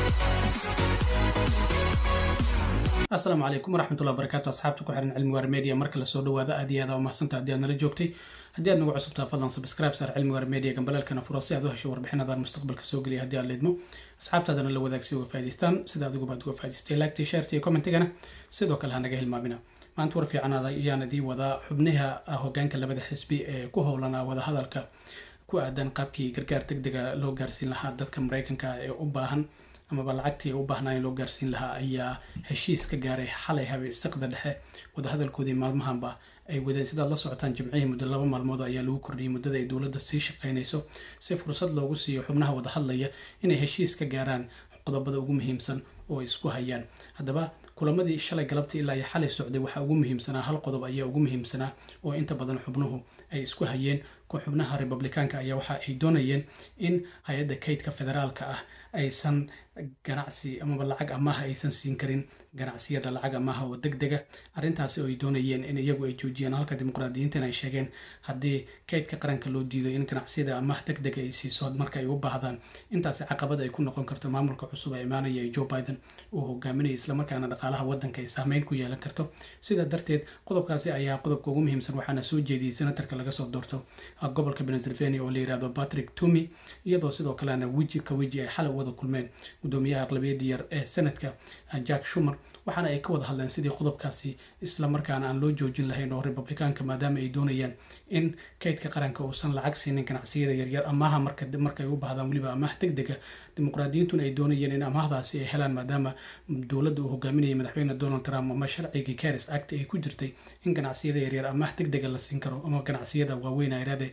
asalaamu calaykum waraxmatullahi wabarakatu asxaabta ku xiran cilmi waar media marka lasoo dhawaada aad iyo aad aa umahadsanta haddii aad nala joogtay haddii aad nagu cusubtaa fadlan subscribe saar cilmi waar media gambaleelkana furo si aad u hesho warbixinadan mustaqbalka soo geliya haddii aad leedmo asxaabtaadana la wadaag si uga faa'idaystaan sida adiguba ad uga faa'idaystay laagtii shaartii commentigana sidoo kale ha naga hilmaamina maanta war fiicanaada ayaan idii wadaa xubnaha hogaanka labada xisbi ee ku howlanaa wadahadalka ku aadan qaabkii gargaar deg dega loo gaarsiin lahaa dadka maraykanka ee u baahan amaba lacagtii u baahnaayen loo gaarsiin lahaa ayaa heshiis ka gaaray xalay habe saqda dhexe wadahadalkoodii maalmahanba ay wadeen sidaad la socotaan jimcihii muddo laba maalmood ayaa lagu kordhiyay muddada ay dowladda sii shaqaynayso si fursad loogu siiyo xubnaha wadahadlaya inay heshiis ka gaaraan qodobada ugu muhiimsan oo ay isku hayaan haddaba kulamadii shalay galabtii ilaa iyo xalay socday waxaa ugu muhiimsanaa hal qodob ayaa ugu muhiimsanaa oo inta badan xubnuhu ay isku hayeen xubnaha republikaanka ayaa waxa ay doonayeen in hay-adda kaydka federaalka ah aysan ganacsi amaba lacag amaha aysan siin karin ganacsiyada lacag amaha oo deg dega arrintaasi oo ay doonayeen in iyagu ay joojiyaan halka dimuqraadiyiintan ay sheegeen haddii kaydka qaranka loo diido in ganacsiyada amaha deg dega ay siiso marka ay u baahdaan intaasi caqabad ay ku noqon karto maamulka cusub ee imaanaya ee joe biden uu hogaaminayo islamarkaana dhaqaalaha waddanka ay saameyn ku yeelan karto sidaa darteed qodobkaasi ayaa qodobka ugu muhiimsan waxaana soo jeediyey senatarka laga soo doorto gobolka pennsylvania oo la yirahdo patrick tumy iyadoo sidoo kalena weji ka weji ay xalay wada kulmeen gudoomiyaha aqlabiyadii yar ee senadka jack shumer waxaana ay ka wada hadleen sidii qodobkaasi islamarkaana aan loo joojin lahayn oo republikaanka maadaama ay doonayaan in kaydka qaranka uusan lacag siinin ganacsiyada yaryar amaha markay u baahdaan weliba amaah deg dega dimuqraadiyiintuna ay doonayeen in amaahdaasi ay helaan maadaama dowladda uu hogaaminayay madaxweyne donald trump ama sharcigii caris act ay ku jirtay in ganacsiyada yaryar amaah deg dega la siin karo ama ganacsiyada waaweyn ayraade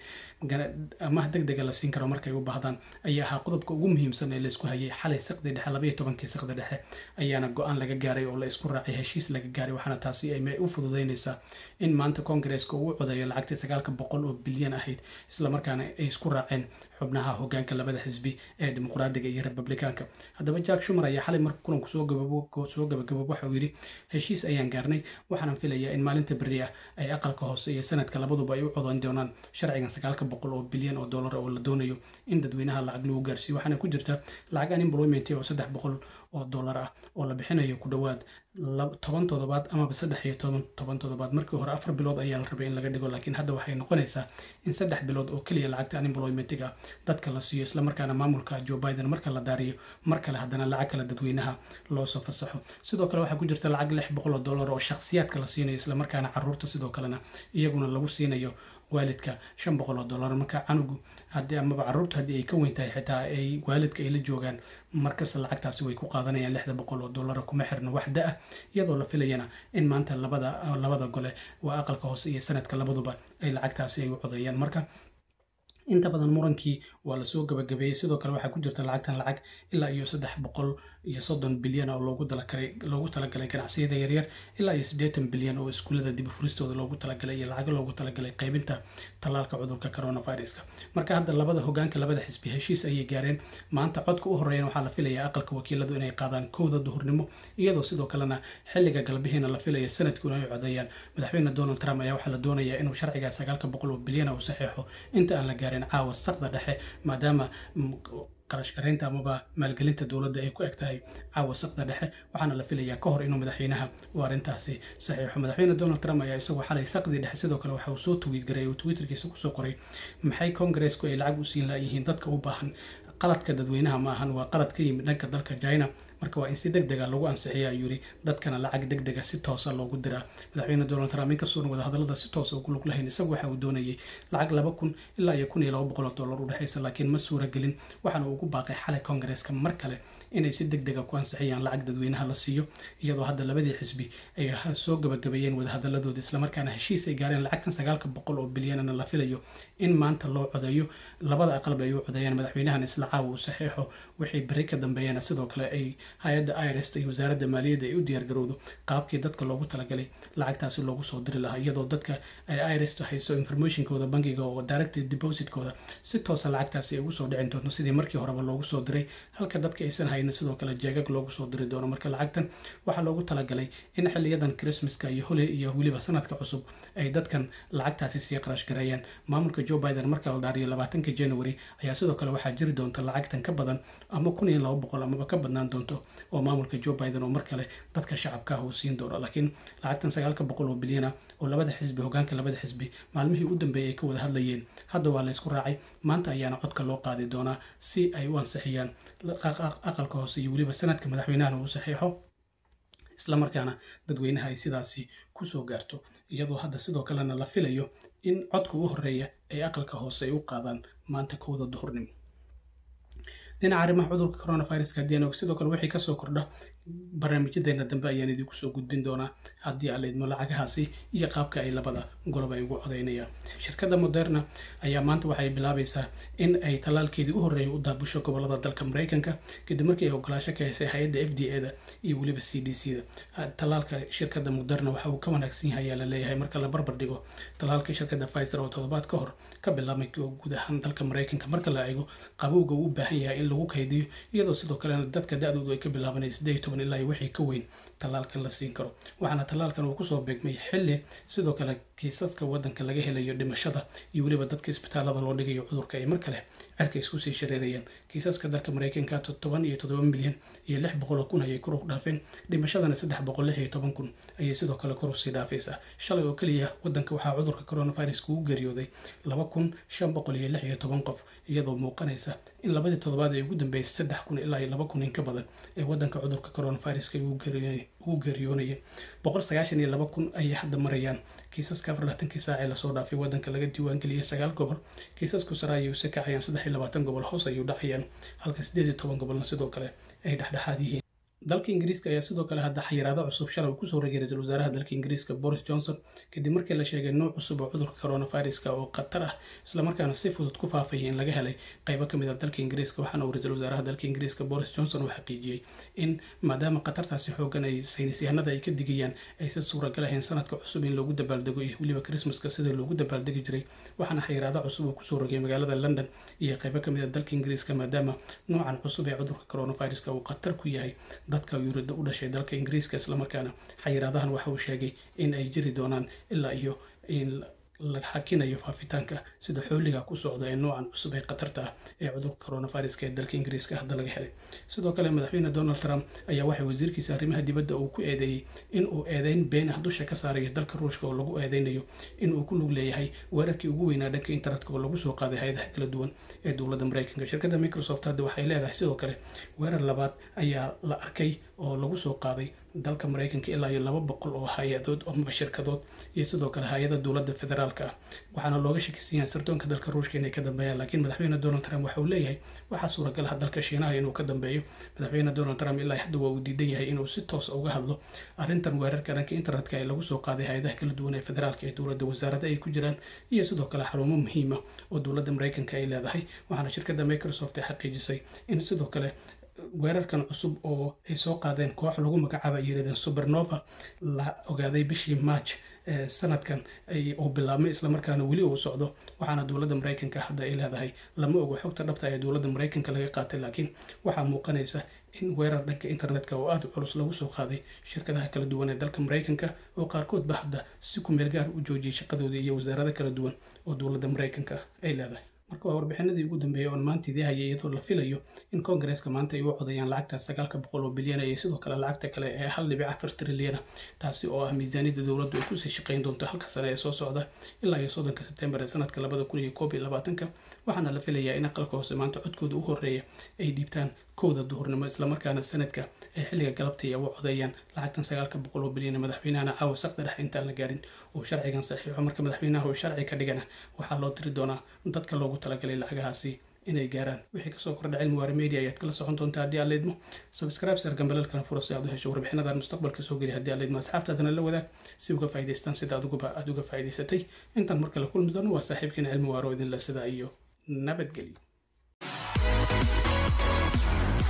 amaah deg dega la siin karo markay u baahdaan ayaa ahaa qodobka ugu muhiimsan ee laisku hayay xalay saqdi dhexe labaiyo tobankii saqdi dhexe ayaana go-aan laga gaaray oo la isku raacay heshiis laga gaaray waxaana taasi ay u fududeynaysaa in maanta koongareeska uu codeeyo lacagtii sagaalka boqol oo bilyan ahayd islamarkaana ay isku raaceen xubnaha hogaanka labada xisbi ee dimuqraadiga iyo republikaanka haddaba jack shumer ayaa xalay marka kulanku soo gabagaboob waxa uu yidhi heshiis ayaan gaarnay waxaana filayaa in maalinta berri ah ay aqalka hoose iyo sanadka labaduba ay u codan doonaan sharcigan sagaalka boqol oo bilyan oo dollar oo la doonayo in dadweynaha lacag lagu gaarsiiyo waxaana ku jirta lacag unemployment oo saddex boqol oo dollar ah oo la bixinayo ku dhowaad toban toddobaad amaba saddex iyo toban toban toddobaad markii hore afar bilood ayaa la rabay in laga dhigo laakiin hadda waxay noqonaysaa in saddex bilood oo keliya lacagta unemploymentiga dadka la siiyo islamarkaana maamulka joe biden marka la daariyo mar kale haddana lacag kale dadweynaha loosoo fasaxo sidoo kale waxaa ku jirta lacag lix boqol oo dollar oo shakhsiyaadka la siinayo islamarkaana caruurta sidoo kalena iyaguna lagu siinayo waalidka shan boqol oo dollar marka canugu haddii amaba caruurta haddii ay ka weyn tahay xitaa ay waalidka ay la joogaan markasta lacagtaasi way ku qaadanayaan lixda boqol oo dollara kuma xirno wax da ah iyadoo la filayana in maanta labada labada gole waa aqalka hoose iyo sanadka labaduba ay lacagtaasi ay u codeeyaan marka inta badan murankii waa lasoo gabagabeeyey sidoo kale waxaa ku jirta lacagtan lacag ilaa iyo saddex boqol iyo soddon bilyan oo loogu talagalay loogu talagalay ganacsiyada yaryar ilaa iyo siddeetan bilyan oo iskuullada dib furistooda loogu talagalay iyo lacago loogu talagalay qaybinta tallaalka cudurka coronaviruska marka hadda labada hogaanka labada xisbi heshiis ayay gaareen maanta codka u horeeyana waxaa la filayaa aqalka wakiiladu inay qaadaan kowda duhurnimo iyadoo sidoo kalena xilliga galbihiina la filaya sanadkuna ay codeeyaan madaxweyne donald trump ayaa waxaa la doonayaa inuu sharciga sagaalka boqol oo bilyan uu saxeexo inta aan la gaarin caawa saqda dhexe maadaama qarashgareynta amaba maalgelinta dowladda ay ku eg tahay caawa saqda dhexe waxaana la filayaa ka hor inuu madaxweynaha uu arrintaasi saxiixo madaxweyne donald trump ayaa isagoo xalay saqdii dhexe sidoo kale waxa uu soo twiit garay oo twitterkiisa kusoo qoray maxay kongareesku ay lacag u siin layihiin dadka u baahan qaladka dadweynaha ma ahan waa qalad ka yimid dhanka dalka china marka waa in si deg dega lagu ansixiya ayuu yidhi dadkana lacag deg dega si toosa loogu diraa madaxweyne donald trump inkastoona wadahadallada si toosa ugu lug lahayn isagu waxa uu doonayay lacag laba kun ilaa iyo kun iyo laba boqol oo dollar u dhexaysa laakiin ma suura gelin waxaana uu ugu baaqay xalay kongareeska mar kale inay si deg dega ku ansixiyaan lacag dadweynaha la siiyo iyadoo hadda labadii xisbi ay soo gabagabeeyeen wadahadaladooda islamarkaana heshiis ay gaareen lacagtan sagaalka boqol oo bilyanana la filayo in maanta loo codeeyo labada aqalba ay u codeeyaan madaxweynahan isla caawa uu saxiixo waxay beri ka dambeeyana sidoo kale ay hay-adda irst iyo wasaaradda maaliyadda ay u diyaargarowdo qaabkii dadka loogu talagalay lacagtaasi loogu soo diri lahaa iyadoo dadka irst hayso informationkooda bangiga oo direct depositkooda si toosa lacagtaasi ay ugu soo dhicin doonto sidii markii horeba loogu soo diray halka dadka aysan haynin sidoo kale jeegag loogu soo diri doono marka lacagtan waxaa loogu talagalay in xiliyadan christmaska iyo holi iyo weliba sanadka cusub ay dadkan lacagtaasi sii qarash gareeyaan maamulka joe biden marka la dhaariyo labaatanka january ayaa sidoo kale waxaa jiri doonta lacagtan ka badan ama kun iyo laba boqol amaba ka badnaan doonto oo maamulka joe biden oo mar kale dadka shacabka ah uu siin doono laakiin lacagtan sagaalka boqol oo bilyana oo labada xisbi hogaanka labada xisbi maalmihii u dambeeyay ay ka wada hadlayeen hadda waa la ysku raacay maanta ayaana codka loo qaadi doonaa si ay u ansixiyaan aqalka hoose iyo weliba sanadka madaxweynahana uu saxiixo islamarkaana dadweynaha ay sidaasi kusoo gaarto iyadoo hadda sidoo kalena la filayo in codka u horeeya ay aqalka hoose ay u qaadaan maanta kowda duhurnimo dhinaca arrimaha cudurka coronaviruska haddii aan og sidoo kale wixii kasoo kordha barnaamijyadeena dambe ayaan idinku soo gudbin doonaa haddii aan laydmo lacagahaasi iyo qaabka ay labada golob ay ugu codaynayaan shirkadda moderna ayaa maanta waxay bilaabaysaa in ay tallaalkeedii u horreeyay u daabusho gobolada dalka maraykanka kadib markii ay ogolaasho ka hesay hay-adda f d a da iyo weliba c d c da tallaalka shirkadda moderna waxa uu ka wanaagsan yahay ayaa la leeyahay marka la barbar dhigo tallaalka shirkadda pfizer oo toddobaad ka hor ka bilaabmay guud ahaan dalka maraykanka marka la eego qabowga uu u baahan yahay in lagu kaydiyo iyadoo sidoo kalena dadka da-doodu ay ka bilaabanaysa sideed toban ilaa iyo wixii ka weyn tallaalkan la siin karo waxaana tallaalkan uu kusoo beegmay xilli sidoo kale kiisaska waddanka laga helayo dhimashada iyo weliba dadka isbitaalada loo dhigayo cudurka ay mar kale cerka isku sii shareerayaan kiisaska dalka maraykanka toban iyo toddoba milyan iyo lix boqoloo kun ayay kor u dhaafeen dhimashadana saddex boqol lix iyo toban kun ayay sidoo kale kor usii dhaafaysaa shalay oo keliya waddanka waxaa cudurka coronavirus ugu geeriyooday laba kun shan boqol iyo lix iyo toban qof iyadoo muuqanaysa in labadii toddobaad ee ugu dambeysay saddex kun ilaa iyo laba kun in ka badan ee waddanka cudurka coronaviruska ugu geeriyoonayeen boqol sagaashan iyo laba kun ayay hadda marayaan kiisaska afar labaatankii saacee lasoo dhaafay waddanka laga diiwaangeliyay sagaal gobol kiisasku sare ayay use kacayaan saddex iyo labaatan gobol hoos ayuu dhacayaan halka siddeed iyo toban gobolna sidoo kale ay dhexdhexaad yihiin dalka ingiriiska ayaa sidoo kale hadda xayiraado cusub shalay uu kusoo rogay ra-iisul wasaaraha dalka ingiriiska boris johnson kadib markii la sheegay nooc cusub oo cudurka coronaviruska oo khatar ah islamarkaana si fudud ku faafaya in laga helay qaybo kamid a dalka ingiriiska waxaana uu ra-iisul wasaaraha dalka ingiriiska boris johnson uu xaqiijiyey in maadaama khatartaasi xoogan ay saynisyahanada ay ka digayaan aysan suuragal ahayn sanadka cusub in loogu dabaaldego iyo weliba christmaska sida loogu dabaaldegi jiray waxaana xayiraado cusub uu kusoo rogay magaalada london iyo qaybo kamid a dalka ingiriiska maadaama noocan cusub ee cudurka coronaviruska uu khatar ku yahay dadka yurida u dhashay dalka ingiriiska islamarkaana xayiraadahan waxa uu sheegay in ay jiri doonaan ilaa iyo in la xakinayo faafitaanka sida xooliga ku socda ee noocan cusub ee khatarta ah ee cudurka coronaviruska ee dalka ingiriiska hadda laga helay sidoo kale madaxweyne donald trump ayaa waxay wasiirkiisa arrimaha dibadda uu ku eedeeyey in uu eedeyn been ah dusha ka saarayo dalka ruushka oo lagu eedeynayo in uu ku lug leeyahay weerarkii ugu weynaa dhanka internetka oo lagu soo qaaday hay-adaha kala duwan ee dowladda maraykanka shirkadda microsoft hadda waxay leedahay sidoo kale weerar labaad ayaa la arkay oo lagu soo qaaday dalka maraykanka ilaa iyo laba boqol oo hay-adood amaba shirkadood iyo sidoo kale hay-ada dowladda federaalka ah waxaana looga shakisan yahay sirdoonka dalka ruushka inay ka dambeeyaan laakiin madaxweyne donald trump waxa uu leeyahay waxaa suuragal ah dalka shiinaha inuu ka dambeeyo madaxweyne donald trump ilaa hadda waa uu diidan yahay inuu si toos uga hadlo arrintan weerarka dhanka internetka ee lagu soo qaaday hay-adaha kala duwan ee federaalka ee dowladda wasaarada ay ku jiraan iyo sidoo kale xarumo muhiima oo dowladda maraykanka ay leedahay waxaana shirkadda microsoft ay xaqiijisay in sidoo kale weerarkan cusub oo ay soo qaadeen koox lagu magacaaba ay yirahdeen supernova la ogaaday bishii march sanadkan uu bilaabmay islamarkaana weli uu socdo waxaana dowladda maraykanka hadda ay leedahay lama ogo xogta dhabta ee dowladda maraykanka laga qaatay laakiin waxaa muuqanaysa in weerar dhanka internetka oo aada u culus lagu soo qaaday shirkadaha kala duwan ee dalka maraykanka oo qaarkoodba hadda si ku meel gaar u joojiyay shaqadoodii iyo wasaarada kala duwan oo dowladda maraykanka ay leedahay marka waa warbixinadii ugu dambeeyay oon maanta idii hayay iyadoo la filayo in koongareeska maanta ay u codayaan lacagta sagaalka boqol oo bilyan iyo sidoo kale lacagta kale ee hal dhibic afar trilyana taasi oo ah miisaaniyadda dowladdu ay kusii shaqayn doonto halka sane ee soo socda ilaa iyo soddonka sebtembar ee sanadka labada kun iyo koob iyo labaatanka waxaana la filayaa in aqalka hoose maanta codkooda u horeeya ay dhiibtaan kowda duhurnimo islamarkaana sanadka ay xilliga galabta ay ugu codeeyaan lacagtan sagaalka boqol oo bilyan madaxweynahana caawa saqda dhex intaan la gaarin uu sharcigan saxiixo marka madaxweynaha uu sharci ka dhigana waxaa loo diri doonaa dadka loogu talagalay lacagahaasi inay gaaraan wixii kasoo kordha cilmi waara media ayaad kala socon doontaa haddii aad leedmo subscribe sar gambalalkana furo si aad u hesho warbixinadan mustaqbalka soo geli haddii aad leedmo asxaabtaadana la wadaag si uga faa'idaystaan sida adiguba aad uga faa'idaysatay intaan marka la kulmi doono waa saaxiibkiina cilmi waaro idinla sidaa iyo nabadgelyo